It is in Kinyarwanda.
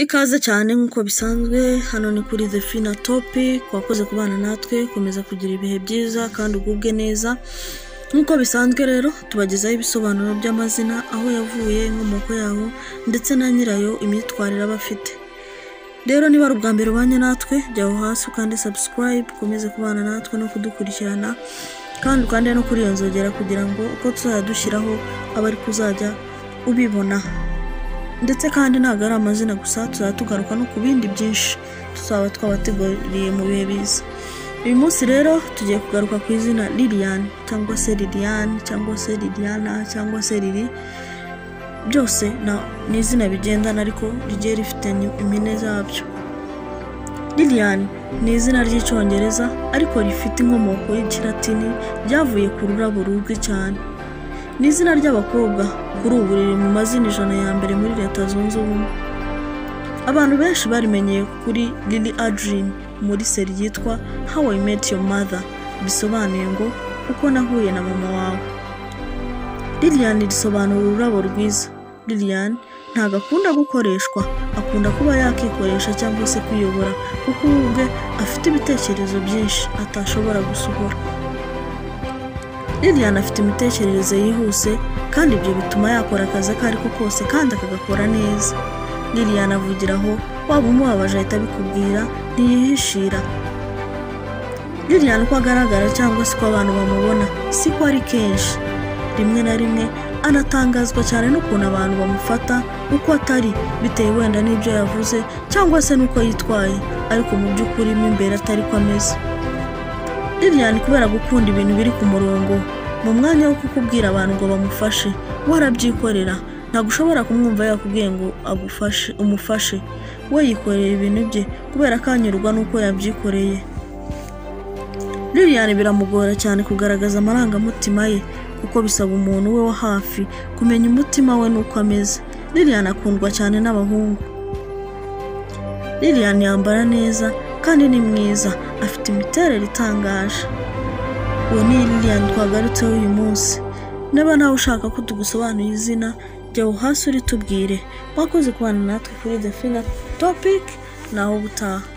Ikaze cyane nk'uko bisanzwe hano ni kuri The Fina Topic wakoze kubana natwe komeza kugira ibihe byiza kandi ugubwe neza nk'uko bisanzwe rero tubagezaho ibisobanuro by'amazina aho yavuye inkomoko yaho ndetse na nyirayo imyitwarire aba afite rero niba ari ubwa mbere ubanye natwe jyaho hasi ukande subscribe ukomeze kubana natwe no kudukurikirana kandi ukande no kuri iyo nzogera kugira ngo uko tuzajya dushyiraho abe ari kuzajya ubibona ndetse kandi ntabwo ari amazina gusa tuzajya tugaruka no ku bindi byinshi tuzaba twabateguriye mu bihe biza uyu munsi rero tugiye kugaruka ku izina liliane cyangwa se liliane cyangwa se liliana cyangwa se lili byose na- ni izina bigendana ariko rigiye rifite ni- impine zabyo liliane ni izina ry'icyongereza ariko rifite inkomoko y'ikilatini ryavuye ku rurabo ruzwi cyane ni izina ry'abakobwa kuri ubu riri mu mazina ijana ya mbere muri leta zunze ubumwe abantu benshi barimenyeye kuri lili adrin muri seri yitwa how i met your mother bisobanuye ngo uko nahuye na mama wawe lilian risobanura ururabo rwiza lilian ntabwo akunda gukoreshwa akunda kuba yakikoresha cyangwa se kwiyobora kuko we ubwe afite ibitekerezo byinshi atashobora gusohora lilian afite imitekerereze yihuse kandi ibyo bituma yakora akazi ako ari ko kose kandi akagakora neza lilian avugira aho waba umubabaje ahita abikubwira ntiyihishira lilian uko agaragara cyangwa se uko abantu bamubona si ko ari kenshi rimwe na rimwe anatangazwa cyane n'ukuntu abantu bamufata uko atari bitewe wenda n'ibyo yavuze cyangwa se n'uko yitwaye ariko mu by'ukuri mo imbere atari ko ameze lilian kubera gukunda ibintu biri ku murongo mu mwanya wo kukubwira abantu ngo bamufashe we arabyikorera ntabwo ushobora kumwumva yakubwiye ngo agufashe umufashe we yikoreye ibintu bye kubera ko anyurwa n'uko yabyikoreye lilian biramugora cyane kugaragaza amarangamutima ye kuko bisaba umuntu we wa hafi kumenya umutima we n'uko ameze lilian akundwa cyane n'abahungu lilian yambara neza kandi ni mwiza afite imiterere itangaje uwo ni lilian twagarutseho uyu munsi niba nawe ushaka ko tugusobanurira izina jya hasi uritubwire wakoze kubana natwe kuri the fina topic naho ubutaha